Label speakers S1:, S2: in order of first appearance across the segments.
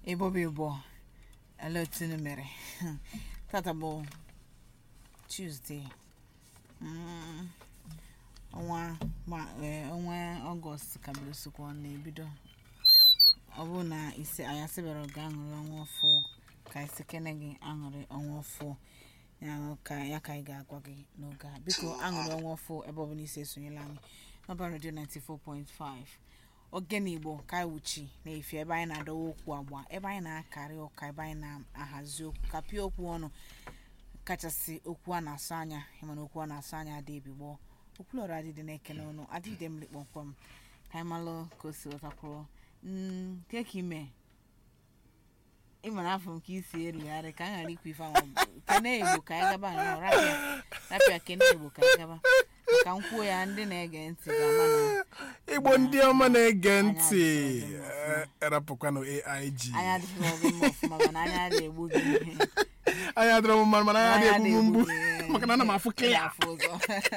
S1: ịbọba ịbọ ele otu unu mere tata bụ tuesday Mm, ọnwa ma- eh, ọnwa ọgọst ka bụrụsịkwa na-ebido ọ bụrụ na isi anyị asịbara ga aṅụrị ọnwa ọfụ ka isi kene gị aṅụrị ọnwa ọfụ ya ka ya ka anyị ga-agwa gị n'oge a biko aṅụrị ọnwa ọfụ ebe ọbụla isi esonyela anyị n'ọba redio 94.5 ogene igbo ka anyị wuchi na-efi ebe anyị na-adọwa okwu agba ebe anyị na-akarị ụka ebe anyị na-ahazi okwu kapịa okwu ọnụ kachasị okwu a na-asụ anya ịmana okwu a na-asụ anya adị ebigbo okwulọrọ adịdị na-ekene ọnụ adịde mmiri kpọmkwem ka anyị malụ ka o si wetakwuru Mm, nke ka ime ịmara afọ nke isi erugharị ka a ghara ikwu ife ahụ kene igbo ka anyị gaba nnọọ rapịa rapịa kene igbo ka anyị gaba ka m kwuo ya ndị na-ege ntị ga-ama na
S2: igbo ndị ọma na-ege ntị
S1: adịghị ọgụ
S2: eh, erapụkwanụ aig
S1: anya adịghị ọgụ mma ọfụma mana anya adịghị egbu gị ihe
S2: anya adịrọ m mma mana anya
S1: Anya
S2: adịghị egbu m mgbu
S1: adịghị egbu gị,
S2: maka na ana m afụ
S1: ị
S2: kịya
S1: na-afụ ụzọ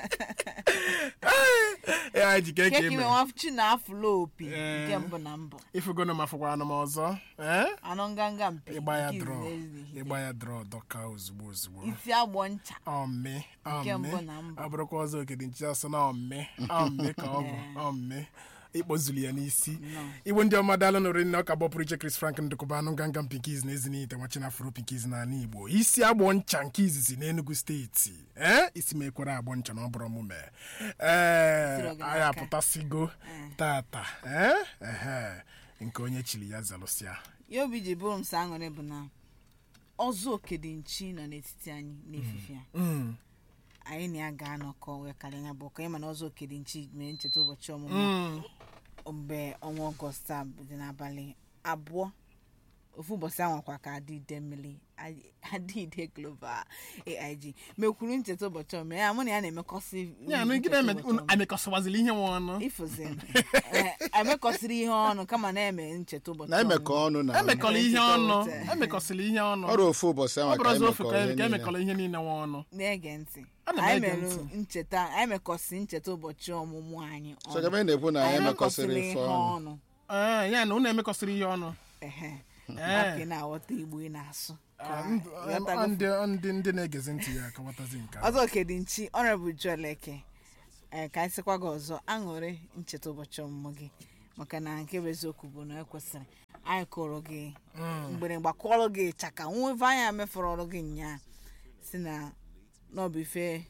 S2: aig ka
S1: nke
S2: eke
S1: ka ime
S2: eme
S1: nwachi na afụla opi
S2: Eh.
S1: nke mbụ na mbụ
S2: ifugono m afụkwara m ọzọ eh?
S1: anụ nganga mpi
S2: ịgba ya
S1: nke
S2: drọ
S1: izizi ehihie.
S2: ịgba ya drọ dọka ozugbo ozugbo
S1: isi agbọ ncha
S2: ọmị
S1: Nke
S2: ọmị
S1: mbụ na mbụ.
S2: ọ bụrụkwa ọzọ okedi nchi asọ na ọmị ọmị ka ọ bụ ọmị ịkpọzuli ya n'isi
S1: Nnọọ.
S2: igbo ndị ọma daalụ nụrụ nne ọka gbọpụrụ iche Chris Frank ndụkọba anụ nganga pinkiz na ezinite nwachi na afro pinkiz n'ala igbo isi agbọ ncha nke izizi n'Enugu steeti ee isi m ekwere agbọ ncha na ọ bụrụ omume ee
S1: Siro gị
S2: anyị
S1: n'aka.
S2: apụtasigo tata ee ehe nke onye chiri ya zalụsịa
S1: ya obi ji bụrụ m sọ aṅụrị bụ na ọzọ okedinchi nọ n'etiti anyị n'efife a
S2: Mm,
S1: anyị na ya ga-anọkọ wee karịa ya bụ ọka ịma na ọzọ okedinchi mere ncheta ụbọchị ọmụmụ
S2: mm.
S1: mgbe ọnwa ọgọst a dị n'abalị abụọ ofu ụbọchị anwakwa ka adịide mmiri adịide global aig mekwuru ncheta ụbọchị ọmụmụ ya mụ na ya na-emekọsị
S2: ya na
S1: ncheta
S2: gịnị
S1: ụbọchị ọmụmụ.
S2: emekọsịwazili ihe nwe ọnụ
S1: ifuzi emekọsịrị ihe ọnụ kama na-eme ncheta ụbọchị
S3: na emekọ
S1: ọmụmụ.
S3: ọnụ na
S2: emekọrọ ihe
S1: Ncheta
S2: ọnụ
S1: ụbọchị.
S2: emekọsịrị ihe ọnụ
S3: ọrụ ofu ụbọchị
S2: ọ
S3: ahụ ka
S2: bụrụzi ofu
S3: emekọ
S2: ka
S3: ihe
S2: ka
S3: niile.
S2: emekọrọ ihe niile nwe ọnụ
S1: na-ege ntị
S2: Ana m
S1: anyị
S2: ege
S1: mere
S2: ntị.
S1: ncheta anyị mekọsị ncheta ụbọchị ọmụmụ anyị
S3: So ebe anyị na-ekwu na anyị emekọsịrị
S1: emekọsịrị
S3: ife
S1: ihe
S3: ọnụ
S1: ọnụ
S2: ee ya na unu emekọsịrị ihe ọnụ
S1: ehe
S2: Ee.
S1: aka ị na-aghọta igbo ị na-asụ
S2: Ah, ndụ-
S1: Ghọtago?
S2: ndị ndị ndị na-egezi ntị ya akọwatazi nke a.
S1: ọzọ kedinchi ọnrebụ jueleke ee ka anyị sịkwa gị ọzọ aṅụrị ncheta ụbọchị ọmụmụ gị maka na nke bụ eziokwu bụ na ekwesịrị anyị kụrụ gị mgbịrịgba kụọrọ gị chaka nweve anya mefọrọ ọrụ gị nyaa si na n'ọbụ ife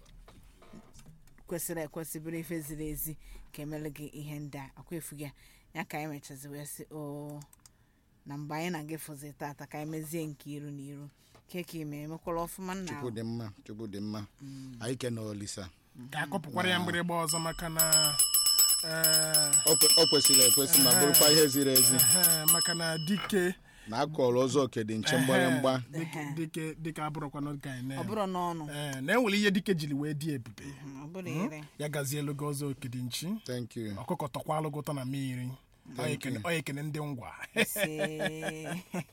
S1: kwesịrị ekwesị bụrụ ife ziri ezi ka emere gị ihe ndị a akwa efu gị a. ya ka anyị mechazi wee sị o na mgbe anyị na gị fụzi tata ka anyị mezie nke iru na iru ke ka ime emekwara ọfụma nna
S3: chukwu dị mma chukwu dị mma anyị kene olisa
S2: ka akọpụkwara ya mgbịrịgba ọzọ maka na ee,
S3: o kwe- o kwesịrị ekwesị ma bụrụkwa ihe ziri ezi
S2: ehe, maka na dike
S3: na akọrọ ụzọ okedi nche mgbịrịmgba
S2: dike- dike dike abụrụkwana ka anyị
S1: ọ
S2: na
S1: bụrụ n'ọnụ
S2: ee na enwere ihe dike jiri wee dị ebube
S1: ọ bụrụ ire
S2: ya gazielu gị ọzọ okedi nchi
S3: thank you
S2: ọkụkọ tọkwalụ gị ụtọ na mmiri ọ ekene ọ ekene ndị ngwa
S1: See.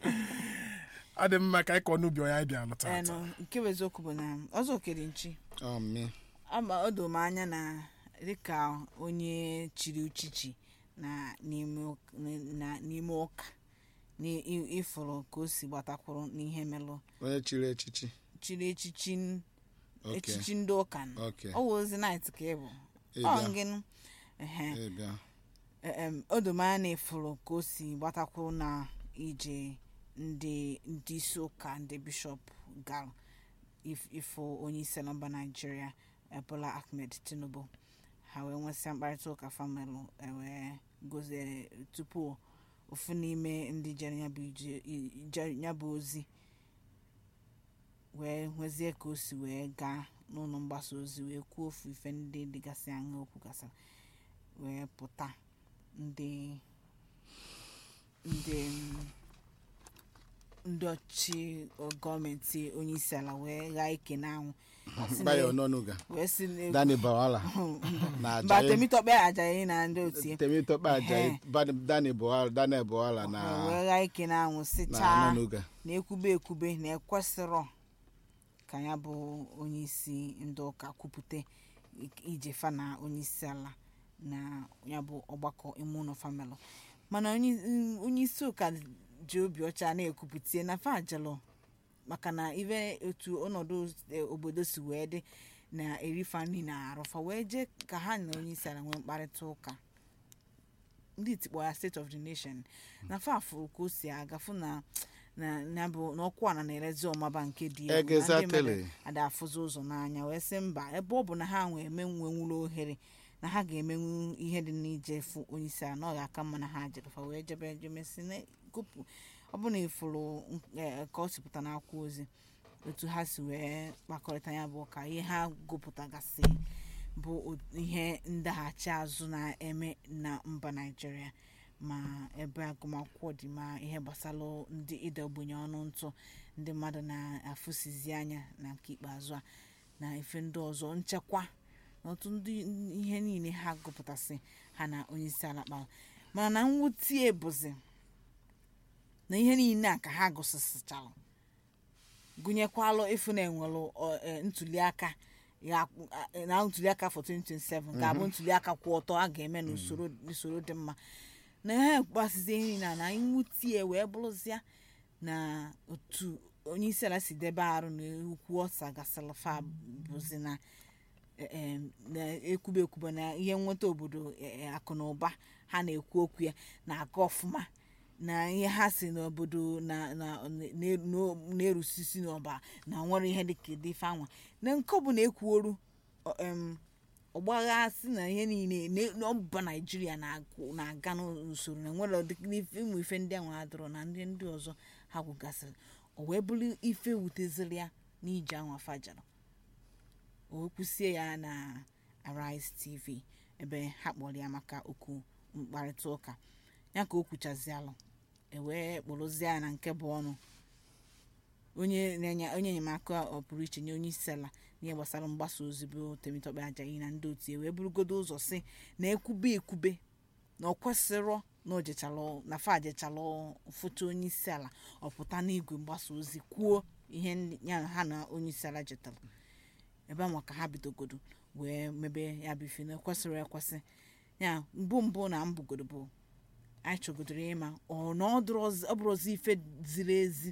S2: ọ dị mma ka anyị kọọ n'ubi onye anyị bịa lụta
S1: Enu, nke bụ eziokwu bụ na ọzọ okere nchi
S3: ọmị
S1: ama o doo m anya na dịka onye chiri uchichi na n'ime ụk- na n'ime ụka na ị- ịfụrụ ka o si gbatakwuru n'ihe melụ
S3: onye chiri echichi
S1: chiri echichi n-
S3: Okay.
S1: echichi ndị ụka nọ.
S3: Okay.
S1: ọ wụ ozi nait ka ị bụ
S3: Ị
S1: ọ
S3: bịa.
S1: ngịnụ ehe
S3: Ị bịa.
S1: em, o doo m anya na ịfụrụ ka o si gbatakwuru na ije ndị ndị isi ụka ndị bishọp gara if- ifo onye isi ala mba naijiria eh, bola ahmed tinubu ha wee nwesịa mkparịta ụka famelụ wee gozie tupu ofu n'ime ndị jere ya bụ ije- i- je- ya bụ ozi wee nwezie ka o si wee gaa n'ụlọ mgbasa ozi wee kwuo ofu ife ndị dịgasị anya okwu gasịrị wee pụta ndị ndị mm, ndị ọchị gọọmenti onye isi ala wee ghaa ike n'anwụ Sị na-
S3: Bayo Ononuga
S1: wee si na-
S3: Dani Bawala na
S1: mba
S3: Ajayi
S1: temitọkpe ajaghị na ndị otie
S3: Temitope Ajayi Bani- Dani Bawala Daniel Bawala na
S1: wee ghaa ike n'anwụ
S3: na
S1: sichaa
S3: Ononuga
S1: na ekwube ekwube na ekwesịrọ ka ya bụ onye isi ndị ụka kwupụta ije fa na onye isi ala na ya bụ ọgbakọ ime ụlọ famịlị mana onye onye isi ụka ji obi ọcha na-ekwupụtie na fajelụ maka na ibe otu ọnọdụ eh, obodo si wee dị na erifa nri na arụfa wee jee ka ha na onye isi ala nwee mkparịta ụka ndị itikpọ ya state of the nation na fafụ ka o si agafu na na na bụ na ọkụ ana na-erezi ọmaba nke dị egwu, na ndị
S3: Exactly.
S1: mmadụ ada afụzi ụzọ n'anya wee sị mba ebe ọ bụ na ha nwee emenwenwuru ohere na ha ga-emenwu ihe dị n'ije fụ onye isi ala na ọ ga-aka mma na ha jere fa wee jebe jemesi na gụpụ ọ bụ na ịfụrụ eh, ka ọ sipụta n'akwụkwọ ozi otu ha si wee kpakọrịta ya bụ ka ihe ha gụpụtagasị bụ o- ihe ndaghachi azụ na-eme na mba naijiria ma ebe agụmakwụkwọ dị ma ihe gbasara ndị ide ogbenye ọnụ ntụ ndị mmadụ na-afụsizi anya na nke ikpeazụ a na ife ndị ọzọ nchekwa na otu ndị ihe niile ha gụpụtasị ha na onyeisi ala kpara mana na mwute bụzi na ihe niile a ka ha gụsịsịchara gụnyekwalụ ịfụ na enwelụ ọ, eh, ntuliaka ya eh, na ntuliaka for 2027 ga-abụ ntuliaka kwụ ọtọ a ga-eme n'usoro n'usoro dị mma na ha gbasizie nri na na nwutie wee bụrụzia na otu onye isi ala si debe arụ na ukwu ọsa gasịrị fa bụzi na eh, eh, na-ekwube ekwube na ihe nweta obodo eh, eh, akụ na ụba ha na-ekwu okwu ya na-aga ọfụma na ihe ha si n'obodo na na na- na- na-erusisi n'ọba na nwere ihe dịka dị fanwa na nke ọ bụla ekwuoru ọ, em, ọgbagha si na ihe niile na- na ọba naijiria na-agụ- na-aga n'usoro na nwere ụdị- n'ife- ụmụ ife ndị ahụ adọrọ na ndị ndị ọzọ ha gwụgasịrị o wee bụrụ ife wuteziri ya n'ije ahụ afajara o wee kwụsie ya na arise tv ebe ha kpọrọ ya maka okwu mkparịta ụka ya ka o kwuchazialụ ewee kpụrụzie ya na nke bụ ọnụ onye na-enye onye enyemaka ọpụrụ iche nye onye isi ala n'ihe gbasara mgbasa ozi bụ temitọkpe ajayi na ndị otu ya wee burugodo ụzọ si na ekwube ekwube na ọ kwesịrọ na o jechalụ na fa jechalụ foto onye isi ala ọpụta n'igwe mgbasa ozi kwuo ihe ndị- ya na ha na onye isi ala jetara ebe ahụ ka ha bidogodo wee mebe ya bụ ife na ekwesịrị ekwesị ya mbụ mbụ na mbụgodo bụ anyị chọgodoro ịma ọ na ọ dụrọzi- ọ bụrụzi ife ziri ezi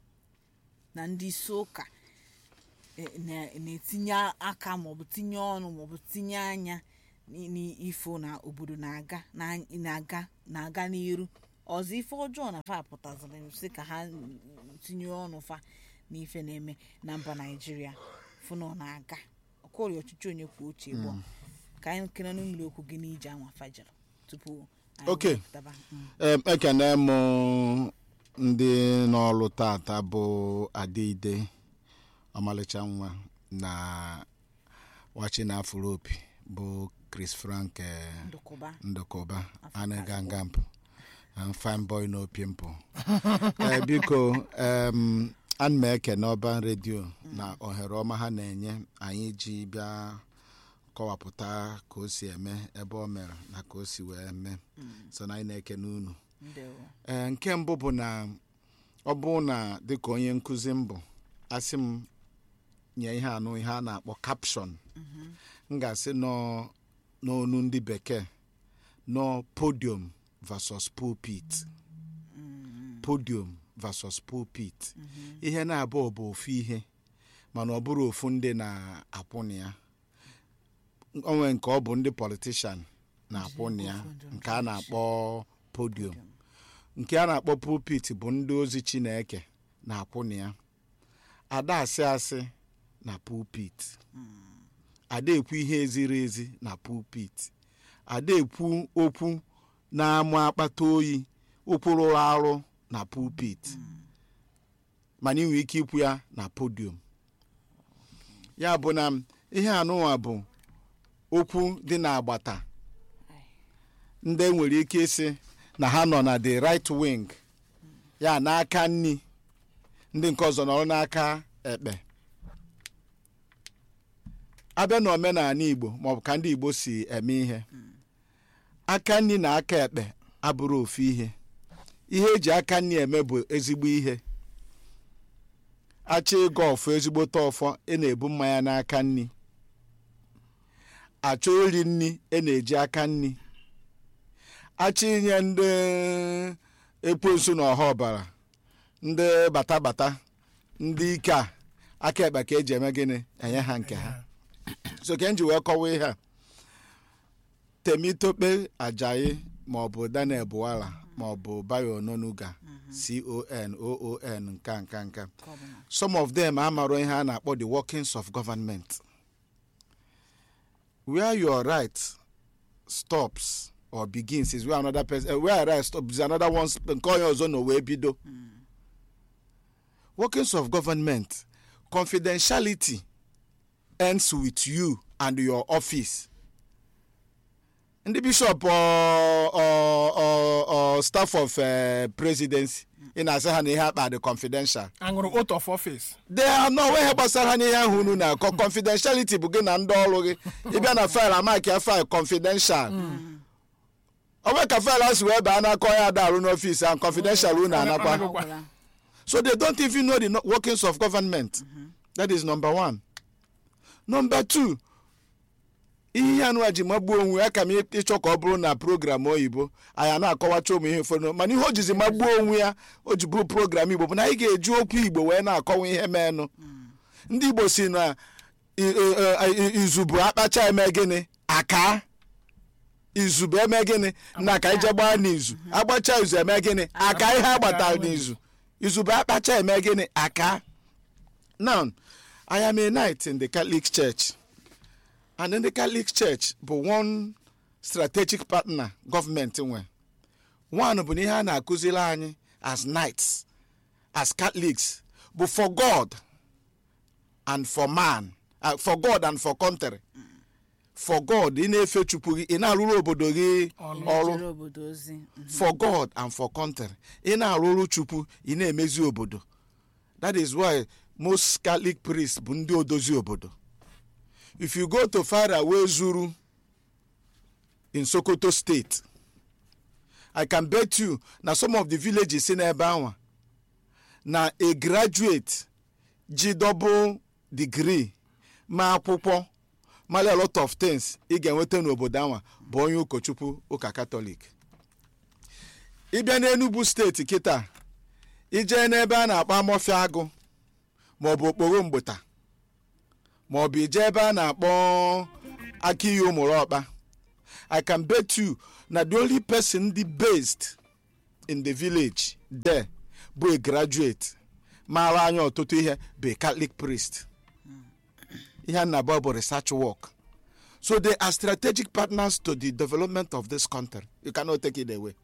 S1: na ndị isi ụka e- na- na-etinye aka maọbụ tinye ọnụ maọbụ tinye anya n- n'ifo na obodo na-aga na- na-aga na-aga n'iru ọzọ ife ọjọọ na fa pụtaziri si ka ha tinye ọnụ fa n'ife na-eme na mba naijiria fụ na ọ na-aga ọkọrị ọchịchị onye kwuo uche bụ ka anyị kere n'mmiri okwu gị n'ije anwa fajara tupu anyị
S3: Okay.
S1: wepụtaba. Mm.
S3: Em, ekene m ndị n'ọlụ tata bụ adịide ọmalịcha nwa na wachina afropi bụ chris frank eh,
S1: ndụkụba
S3: ndụkụba anagangamp fine boy no pimple Eh, biko em, ana m ekene ọban redio na ohere ọma ha na-enye anyị ji bịa kọwapụta ka o si eme ebe o mere na ka o si wee mee so na anyị na-ekene unu
S1: ndewo
S3: ee nke mbụ bụ na ọ bụ na dịka onye nkụzi mbụ asị m nye ihe anụ ihe a na-akpọ caption m ga-asị nọ n'onu ndị bekee nọ podium versus pulpit podium versus pulpit ihe na-abụọ bụ ofu ihe mana ọ bụrụ ofu ndị na-akwụna ya onwe nke ọ bụ ndị politishan na-akwụna ya nke a na-akpọ podium nke a na-akpọ pulpit bụ ndị ozi chineke na-akwụna ya ada asị asị na pulpit ada ekwu ihe ziri ezi na pulpit ada ekwu okwu na-amụ akpata oyi okwu rụrụ arụ na pulpit mana ị nwere ike ikwu ya na podium ya bụ na ihe anụnwa bụ okwu dị n'agbata ndị nwere ike ịsị na ha nọ na the right wing ya n'aka nni ndị nke ọzọ nọrọ n'aka ekpe abịa na omenala igbo maọbụ ka ndị igbo si eme ihe aka nni na aka ekpe abụrụ ofu ihe ihe eji aka nni eme bụ ezigbo ihe achọ ịga ọfọ ezigbote ọfọ ị na-ebu mmanya n'aka nni achọ iri nni ị na-eji aka nni achọ inye ndị ekwensu na ọha ọbara ndị bata bata ndị ike a aka ekpe ka eji eme gịnị enye ha nke ha so ka m ji wee kọwa ihe a temitope ajayi maọbụ daniel buwala maọbụ bayo ononuga con oon nka nka nka
S1: Ka ọ bụ na-
S3: some of them amaro ihe a na-akpọ the workings of government where your right stops or begins is where another person uh, where your right stops is another one sp- nke onye ọzọ nọ wee bido workings of government confidentiality ends with you and your office ndị bishop or, or, or, or staff of uh, presidency ị na-asị ha na ihe akpa dị confidential
S2: aṅụrụ oath of office
S3: they are no onwe ihe gbasara ha n'ihe ahụ unu na-akọ confidentiality bụ gị na ndị ọrụ gị ịbịa na faịlụ amaki ya faịlụ confidential onwe ka faịlụ ahụ si wee baa n'aka onye ada arụ n'ọfịs ahụ confidential unu anakwa
S1: Ọ gwara.
S3: so they don't even know the no- workings of government that is number one number two ihe ya nụwa ji magbuo onwe ya ka m ịchọ ka ọ bụrụ na program oyibo anyị na-akọwacha ụmụ ihe ụfọdụ mana ihe o jizi magbuo onwe ya o ji bụrụ program igbo bụ na anyị ga-eji okwu igbo wee na-akọwa ihe menụ ndị igbo si na i- i- i- izu bụ akpacha eme gịnị aka izu bụ eme gịnị na ka ije gbaa n'izu agbacha izu eme gịnị aka ihe agbatara n'izu izu bụ akpacha eme gịnị aka now i am a knight in the catholic church and in the catholic church bụ one strategic partner gọọmenti nwe one bụ na ihe a na-akụziri anyị as knights as catholics bụ for god and for man uh, for god and for country for god ị na-efe chukwu gị ị na-arụrụ obodo gị ọrụ
S1: Jere obodo ozi Mhm.
S3: for god and for country ị na-arụrụ chukwu ị na-emezi obodo that is why most catholic priests bụ ndị odozi obodo if you go to far away zuru in sokoto state i can bet you na some of the villages si n'ebe anwa na a graduate ji double degree ma akwụkwọ mara a lot of things ị ga-enweta n'obodo anwa bụ onye ụkọchukwu ụka katọlik ịbịa n'enugu steeti kịta ijee n'ebe a na-akpọ amọfịa agụ maọbụ okporo mgbụta maọbụ ije ebe a na-akpọ aka iyi ụmụrụ ọkpa i can bet you na the only person dị based in the village there bụ a graduate maara anya ọtụtụ ihe bụ a catholic priest ihe a na-abụ bụ research work so they are strategic partners to the development of this country you cannot take it away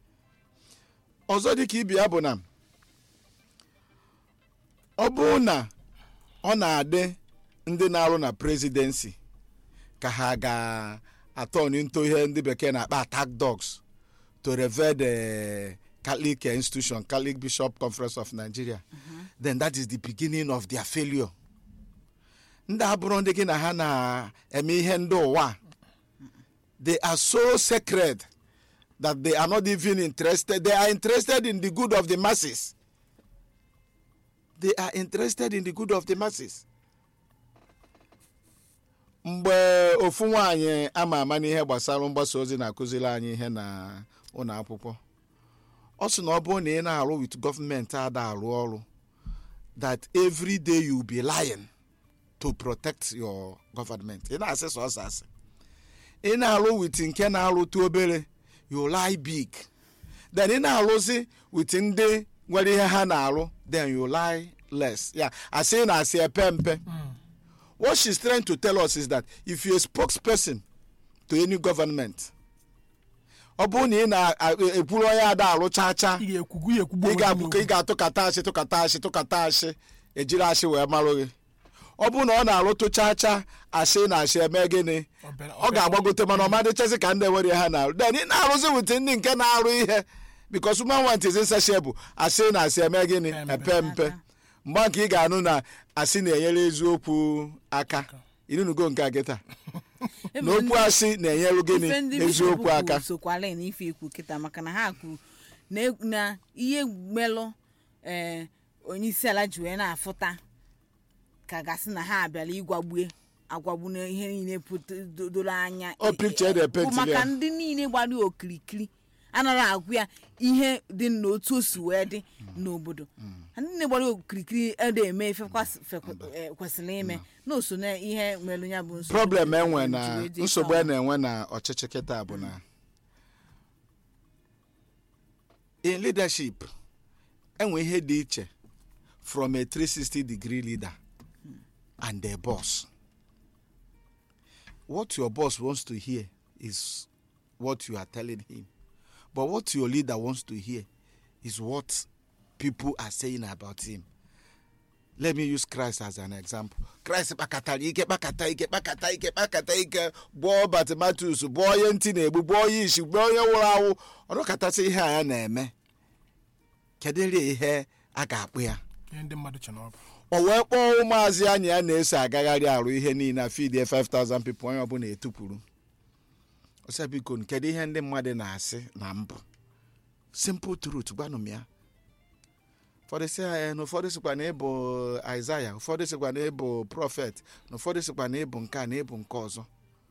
S3: ọzọ dị ka ibi ya bụ na ọ bụrụ na ọ na-adị ndị na-arụ na presidency ka ha ga-atọ n'into ihe ndị bekee na-akpa attack dogs to revere the catholic institution catholic bishop conference of nigeria then that is the beginning of their failure ndị abụrụ ndị gị na ha na-eme ihe ndị ụwa a, they are so sacred that they are not even interested they are interested in the good of the masses they are interested in the good of the masses mgbe ofu nwaanyị ama ama n'ihe gbasara mgbasa ozi na-akụziri anyị ihe na ụlọ akwụkwọ ọ sị na ọ bụrụ na ị na-arụ with gọọmenti ada arụ ọrụ that every day you be lying to protect your government ị na-asị sọsọ asị ị na-arụ with nke na-arụtụ obere you lie big then ị na-arụzi with ndị nwere ihe ha na-arụ then you lie less ya asị na asị epe mpe what she's trying to tell us is that if you're a spokesperson to any government ọ bụrụ na ị na-ekwuru onye ada arụ chaa chaa
S2: ị ga-ekwugbu ya ekwugbu
S3: ị
S2: onwe gị
S3: ga-abụ ka ị
S2: n'okwu.
S3: ga-atụkata asị tụkata asị tụkata asị ejiri asị wee marụ gị ọ bụrụ na ọ na-arụtụ chaa chaa asị na asị eme gịnị
S2: Ọ bịara-
S3: ọ ga-agbagote mana ọ madịchazi ka ndị nwere ha na-arụ then ị na-arụzi wit ndị nke na-arụ ihe because woman want is insatiable asị na asị eme gịnị
S2: Mpe
S3: epe mpe mgbe nke ị ga-anụ na asị na-enyere eziokwu aka inunugo nke a gị taa na
S1: Ebe
S3: okwu
S1: ndị-
S3: asị na-enyere gịnị
S1: ife ndị
S3: eziokwu
S1: bishọp
S3: aka
S1: kwuru sokwala na ife ikwu kịta maka na ha kwuru na e- na ihe melụ ee onye isi ala ji wee na-afụta ka gasị na ha abịala ịgwagbue agwagbu na ihe niile pụta- do- doro anya
S3: Ọ picture the
S1: bụ
S3: paint
S1: maka
S3: ya.
S1: ndị niile gbara ya okirikiri anaghị agwụ ya ihe dị n'otu o si wee dị n'obodo ndị na-agbara okirikiri ede eme ife kwasị- fe- eh, kwesịrị ime na oso na ihe mere ya bụ nsogbu
S3: problem enwe
S1: ji
S3: na
S1: wee dị
S3: nsogbu
S1: ike
S3: a na-enwe na ọchịchị kịta bụ na in leadership enwe ihe dị iche from a 360 degree leader and a boss what your boss wants to hear is what you are telling him but what your leader wants to hear is what people are saying about him let me use christ as an example christ kpakọtara ike kpakọta ike kpakọta ike kpakọta ike gbọọ batmatus gbọọ onye ntị na-egbu gbọọ onye isi gbọọ onye nwụrụ anwụ ọrụkọtasị ihe a ya na-eme kedịrị ihe a ga-akpụ ya
S2: ihe ndị mmadụ che na ọ bụ
S3: o wee kpọọ ụmụazị anya ya na-eso agagharị arụ ihe niile a fidie 5000 people onye ọbụla etupụrụ ọsịa biko kedu ihe ndị mmadụ na-asị na mbụ simple truth gwanụ m ya ụfọdụ sị ya na ụfọdụ sịkwa na ịbụ aịzaya ụfọdụ sịkwa na ịbụ prọfet na ụfọdụ sịkwa na ịbụ nke a na ịbụ nke ọzọ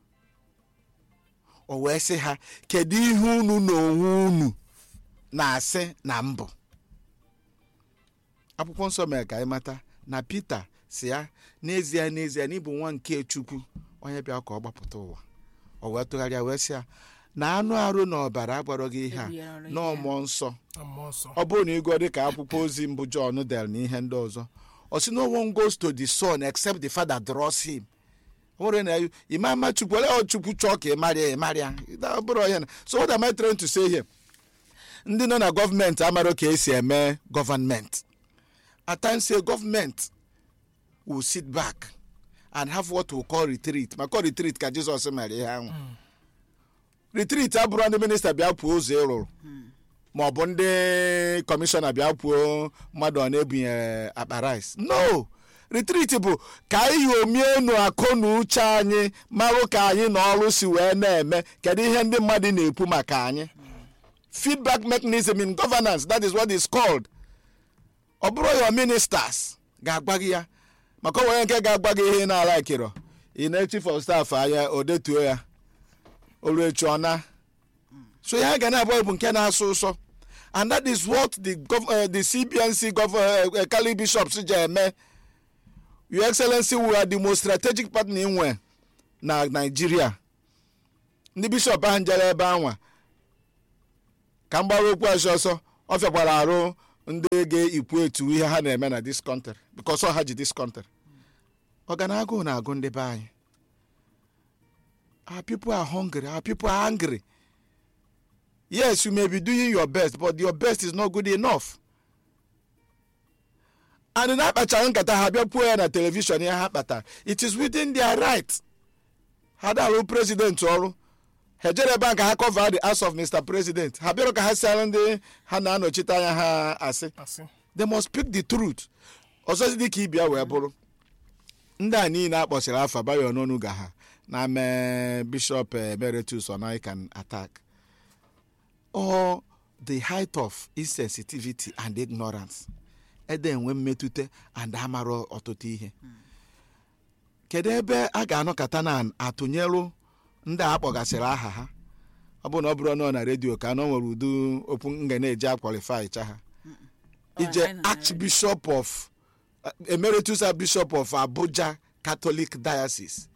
S3: o wee sị ha kedu ihe unu na onwe unu na-asị na mbụ akwụkwọ nsọ mere ka anyị mata na pita si ya n'ezie n'ezie na ịbụ nwa nke chukwu onye bịa ka ọ gbapụta ụwa o wee tụgharịa wee sị ya na anụ arụ na ọbara agwara gị ihe a
S1: Ebighara
S3: na
S1: ihe a.
S3: mmụọ nsọ
S2: na mmụọ nsọ
S3: ọ bụrụ na ịgụọ dịka akwụkwọ ozi mbụ John del na ihe ndị ọzọ ọ sị no one goes to the son except the father draws him o nwere na ime ama chukwu ole ọ chukwu chọọ ka ị marịa ị marịa ọ bụrụ onye na so what am I trying to say here ndị nọ na gọọmenti amara ka esi eme gọvanment at times a government will sit back and have what we call retreat maka retreat ka Jizọs mere ihe ahụ retreat abụrụ ndị minista bịa pụọ ụzọ ịrụrụ ma ọ bụ ndị kọmishọna bịa kwuo mmadụ ọ na-ebunyere akpa rice no retreat bụ ka anyị omie enu akụ na uche anyị marụ ka anyị na ọrụ si wee na-eme kedu ihe ndị mmadụ na-ekwu maka anyị feedback mechanism in governance that is what is called ọ bụrụ your ministers ga-agwa gị ya maka ọ nwere nke ga-agwa gị ihe ị na-ala ekiro ị na chief of staff anya o detuo ya olu echi ọ na so ya ga na-abụọ bụ nke na-asụ ụsọ and that is what the gov uh, the cbnc gov uh, uh, cali bishops ji eme your excellency we are the most strategic partner inwe na nigeria ndị bishọp ahụ njere ebe anwa ka m gbara okwu ọsọ ọsọ ọ fịakwara arụ ndị ga-ekwu etu ihe ha na-eme na this country because ọ ha ji this country ọganagụ na-agụ ndị be anyị our people are hungry our people are angry yes you may be doing your best but your best is not good enough and na-akpachara nkata ha bịa puo ya na telivishọn ya ha kpatara it is within their right ha dalụ president ọrụ ha ejere ebe a ka ha cover the ass of mr president ha bịara ka ha siara ndị ha na-anọchite anya ha asị
S2: asị
S3: they must speak the truth ọzọzi dị ka ibia wee bụrụ ndị a niile akpọchiri afa bayo n'ọnụ ga ha na mee bishop emeritus onaikan attack or the height of insensitivity and ignorance ede enwe mmetụta and amara ọtụtụ ihe kedu ebe a ga-anọkọta na atụnyelụ ndị a kpọgasịrị aha ha ọ bụ na ọ bụrụ nọ na redio ka anọ nwere udu okwu nga na-eji akwalifai cha ha ije
S1: anyị nọ na
S3: archbishop of uh, emeritus bishop of abuja catholic diocese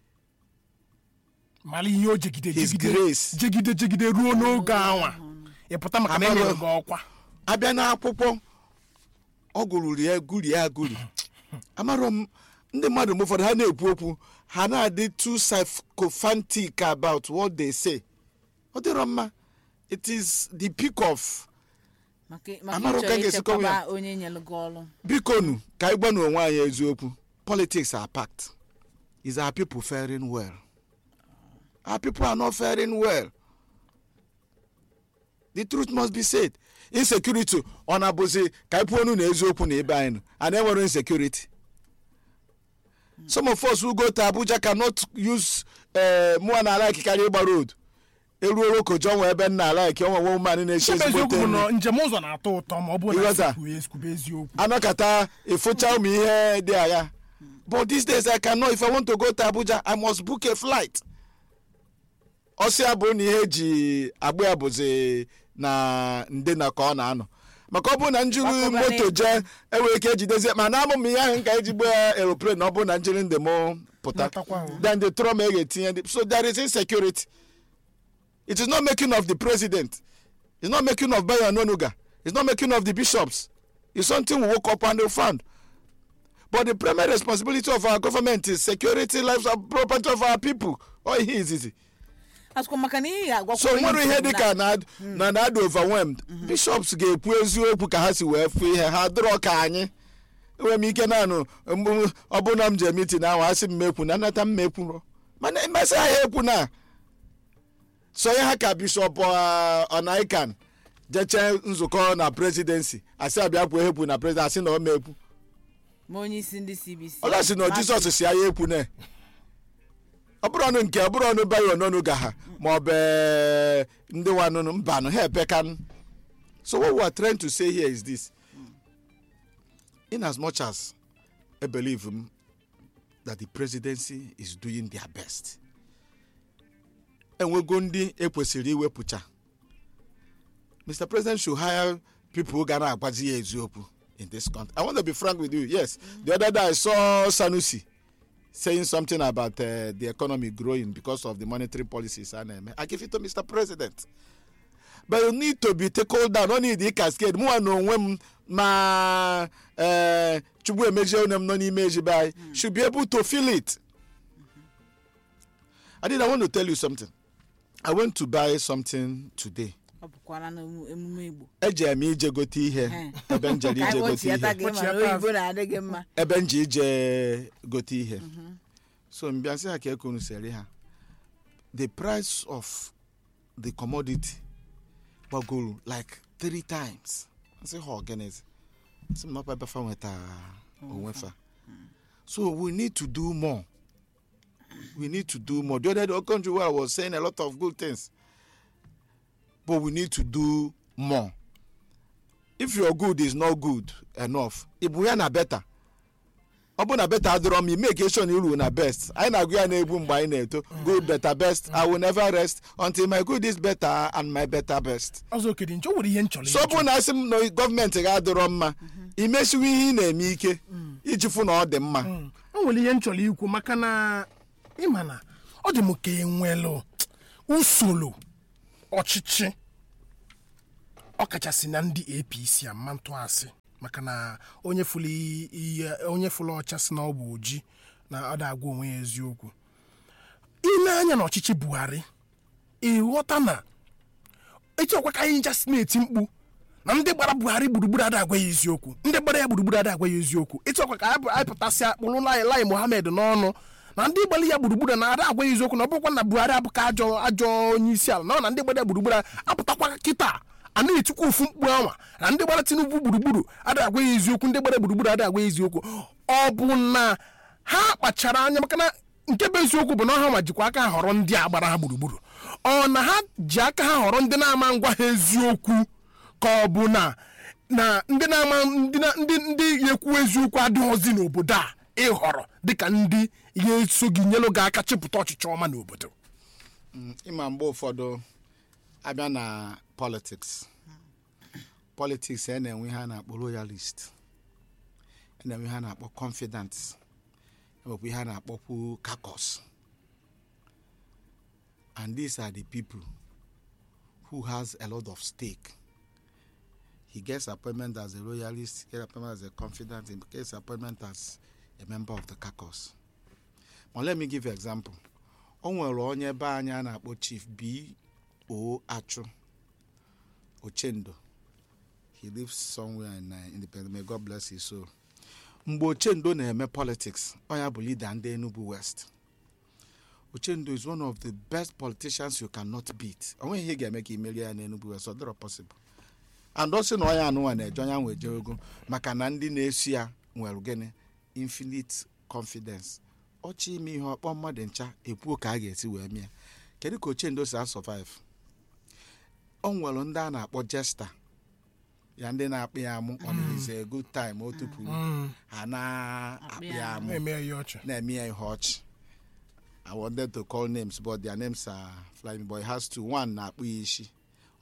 S2: mara ihe o jegide
S3: His
S2: jegide
S3: grace.
S2: jegide jegide ruo n'oge anwa ịpụta maka na
S3: Amara-
S2: enyere gị ọkwa
S3: abịa n'akwụkwọ ọ gụrụrụ ya guri ya guri amarọ m ndị mmadụ mgbe ụfọdụ ha na-ekwu okwu ha na-adị too sycophantic about what they say ọ dịrọ mma it is the peak of
S1: maka maka
S3: Amarụ ka
S1: ịchọrọ
S3: ga-esi kọwa ya.
S1: ichekwaba onye nyere gị ọrụ
S3: bikonu ka anyị gbanwe onwe anyị eziokwu politics are packed is our people faring well our people are not faring well the truth must be said insecurity ọ na-abụzi ka anyị pụọ na eziokwu na ebe anyị nọ and enwere insecurity some of us who go to abuja cannot use uh, mụa na ala karịa ịgba road eruo rokojo nwe ebe nna ala ike onwe woman na-eche
S2: chebe
S3: ezigbo
S2: eziokwu bụ
S3: nri
S2: na njem ụzọ na-atọ ụtọ ma ọ bụ na
S3: Ịghọta?
S2: ekwuwe ekwube eziokwu
S3: anọkata ịfụcha ụmụ ihe dị agha but these days i cannot if i want to go to abuja i must book a flight ọsịa bụ na ihe eji agba ya bụzi na nde na ka ọ na-anọ maka ọ bụrụ na njiri
S1: Gbakọba
S3: moto
S1: n'efu.
S3: jee enwere ike ejidezie ma na amụ m ihe ahụ nka ejigbo aeroplane na ọ bụrụ na njiri ndị m pụta
S2: Natakwa ahụ.
S3: then the trọma e ga-etinye ndị so there is insecurity it is not making of the president it's not making of bayo nonuga it's not making of the bishops it's something we woke up and we found but the primary responsibility of our government is security lives and property of our people ọ ihe izizi
S1: asụkwa maka na ihe agwakwa
S3: so nwere ihe dịka na na na adị overwhelmed bishops ga-ekwu eziokwu ka ha si wee fụ ihe ha dịrọ ka anyị enwere m ike naanụ mgbe ọ bụrụ na m je mitin ahụ asị m mekwu na nnata m mekwuro mana emesịa ha ekwu na sonye ha ka bishọp ọ- ọnaikan jeche nzukọ na presidency asị abịa kwuo ekwu na president asị na ọ mekwu
S1: ma onye isi ndị cbc
S3: ọla si na jizọs si anya ekwu ne ọ bụrụ ọnụ nke ọ bụrụ ọnụ bayo n'ọnụ ga ha ma ọ bụ ee, ndị wanụnụ mbanụ ha epekanụ so what we are trying to say here is this in as much as I believe um, that the presidency is doing their best enwego ndị ekwesịrị iwepụcha mr president should hire people who ga na-agwazi ya eziokwu in this country i want to be frank with you yes the other day i saw sanusi saying something about uh, the economy growing because of the monetary policies a na-eme i give it to mr president but you need to be tackled down no need cascade mụnwa na onwe m ma eh, chukwu emejie onye m nọ n'ime ejibe anyị should be able to feel it i did i want to tell you something i went to buy something today
S1: ọ bụkwara na emu- emume igbo
S3: ejere m ije gote ihe
S1: Eh.
S3: ebe m jere
S1: ka
S3: ije
S1: anyị
S3: gote ihe
S1: kpọchiata gị mana
S2: Kpọchiata
S1: oyibo na-adị gị mma
S3: ebe m ji ije gote ihe so mbịa sị ha ka ekunu sere ha the price of the commodity gbagoro like three times nsị ha organize sị m nakwa ebe fa nweta onwe fa so we need to do more we need to do more the other day country where i was saying a lot of good things but we need to do more if your good is not good enough ịbụ ya na better ọ bụ na beta adịrọ m make sure na iru na best anyị na-agụ ya na-egbu mgbe anyị na-eto good better best i will never rest until my good is better and my better best
S2: ọzọ okedi nche o nwere ihe m chọrọ
S3: so ọ bụ na asị m na gọọmenti ga-adịrọ mma imesiwe ihe ị na-eme ike iji fụ na ọ dị mma
S2: Mm. o nwere ihe m chọrọ ikwu maka na ịma na ọ dị m ka enwelụ usoro ọchịchị ọkachasị na ndị apc ama ntụasị maka na onye fụlụ ihe onye fụlụ ọcha si na ọ bụ oji na ọ da-agwa onwe ya eziokwu ile anya na ọchịchị buhari ịghọta na echekwa ka anyị nchasị na-eti mkpu na ndị gbara buhari gburugburu ada agwa ya eziokwu ndị gbara ya gburugburu ada agwa ya eziokwu ịchọkwa ka anyị anyị pụtasịa kpụrụ lai lai mohammed n'ọnụ na ndị gbara ya gburugburu na ada agwa ya eziokwu na ọ bụrụkwa na buhari abụka ajọ ajọ onye isi ala na ọ na ndị gbara ya gburugburu apụtakwa kịta a na-etikwa ofu mkpu anwa na ndị gbara tinubu gburugburu ada agwa ya eziokwu ndị gbara gburugburu ada agwa ya eziokwu ọ bụ na ha kpachara anya maka na nke bụ eziokwu bụ na ha ma jikwa aka ha họrọ ndị a gbara ha gburugburu ọ na ha ji aka ha họrọ ndị na-ama ngwa ha eziokwu ka ọ bụ na na ndị na-ama ndị na- ndị ndị ekwu eziokwu adịghịzi n'obodo a ịhọrọ dịka ndị ya eso gị nyelụ gị aka chịpụta ọchịchị ọma n'obodo
S3: ịma mgbe ụfọdụ abịa na politics politics a na-enwe ihe a na-akpọ royalist a na-enwe ihe a na-akpọ confident enwekwa ihe a na-akpọkwu caucus and these are the people who has a lot of stake he gets appointment as a royalist he gets appointment as a confident he gets appointment as a member of the caucus but let me give you example o nwere onye be anyị a na-akpọ chief b o achụ ochendo he lives somewhere in uh, independent may god bless his soul mgbe ochendo na-eme politics ọ ya bụ leader ndị enugu west ochendo is one of the best politicians you cannot beat o nweghị ihe ga-eme ka imerie ya n'enugu west ọ dịrọ possible and ọ sị na ọya anụnwa na-eje onye ahụ eje ogo maka na ndị na-esi ya nwere gịnị infinite confidence ọchị ime ihe ọkpọ mmadụ ncha ekwuo ka a ga-esi wee mịa kedu ka ochendo si asurvive o nwere ndị a na-akpọ jesta ya ndị na-akpị ya amụ ọ na-eze a good time o tupuru ha na-akpị ya amụ
S2: na-eme ya ihe ọchị
S3: na-eme ya ihe ọchị I wanted to call names but their names are flying but he has to one na-akpụ ya isi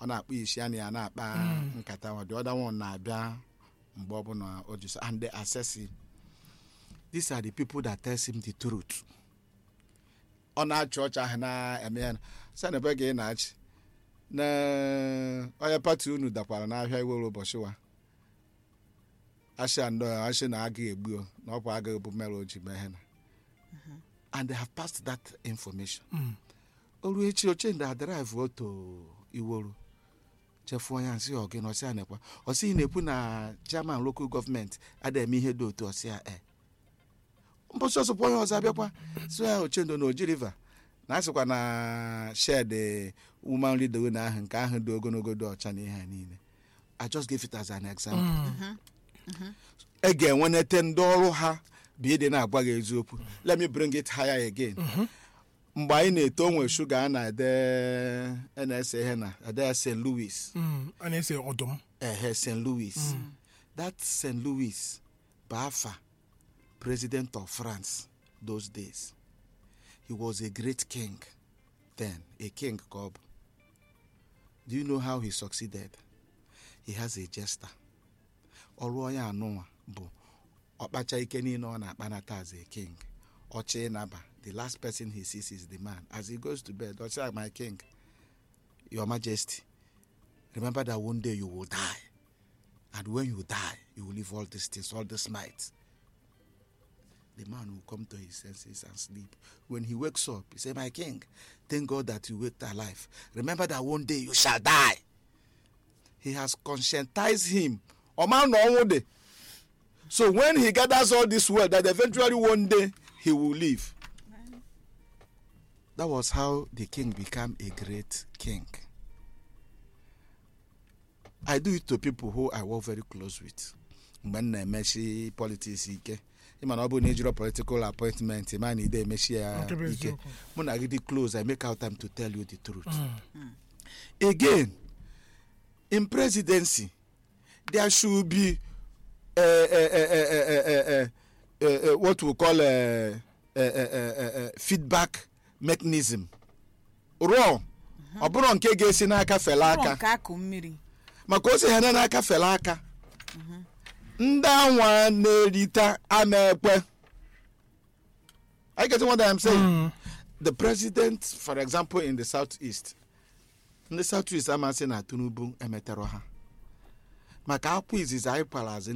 S3: ọ na-akpa isi ya na ya na-akpa nkata ọ dị ọda one na-abịa mgbe ọbụla o ji so and they assess him these are the people that tells him the truth ọ na-achị ọchị ahụ na-eme ya sị na ebe gị na-achị na onye pati unu dakwara n'ahịa iwere ụbọchị wa ashị andọ ashị na agaghị egbu o, na ọkwa agaghị bụ mere o ji mee ihe na and they have passed that information oru echi oche ndị adrive oto iworo chefuo ya nsị ọgị na ọsị a nekwa ọsị ị na-ekwu na chairman local gọọmenti adịghị eme ihe dị otu ọsị a e mbọsị ọsọpụ onye ọzọ abịakwa so ya ochendo na oji river na asịkwa na shed woman leader na ahụ nke ahụ dị ogologo dị ọcha na ihe a niile i just give it as an example e ga-enwenete ndị ọrụ ha bụ ịdị na-agwa gị eziokwu let me bring it higher again mgbe anyị na-eto onwe shuga a na-ede a na-ese ihe na ede st louis
S2: Mm, a na-ese ọdụm
S3: ehe st louis that st louis bụ afa president of france those days he was a great king then a king ka ọ bụ do you know how he succeeded he has a jester ọrụ onye anụnwa bụ ọkpacha ike niile ọ na-akpanata as a king ọchị ịnaba the last person he sees is the man as he goes to bed ọchị my king your majesty remember that one day you will die and when you die you will leave all these things all this might the man will come to his senses and sleep when he wakes up he say my king thank god that you waked alive remember that one day you shall die he has conscientized him ọma na ọnwụ dị so when he gathers all this wealth that eventually one day he will leave that was how the king became a great king I do it to people who I work very close with. mgbe m na-emechi politics ike ịma na ọ bụrụ na ejiro political appointment ịma na ide emechi ya
S2: Nke bụ
S3: ike
S2: eziokwu.
S3: mụ na gị dị close I make out time to tell you the truth again in presidency there should be uh, uh, uh, uh, uh, uh, uh, uh, what we call uh, uh, uh, uh, uh, feedback mechanism rụọ ọ bụrụ nke ga-esi n'aka fele
S1: ụlọ
S3: aka
S1: nke akụ mmiri
S3: maka o si ha n'aka fele aka ndị anwa na-erita ama ekpe I get what I'm saying. The president, for example, in the southeast, ndị southeast amasị na Tinubu emetero ha maka akwụ izizi anyị kwara azụ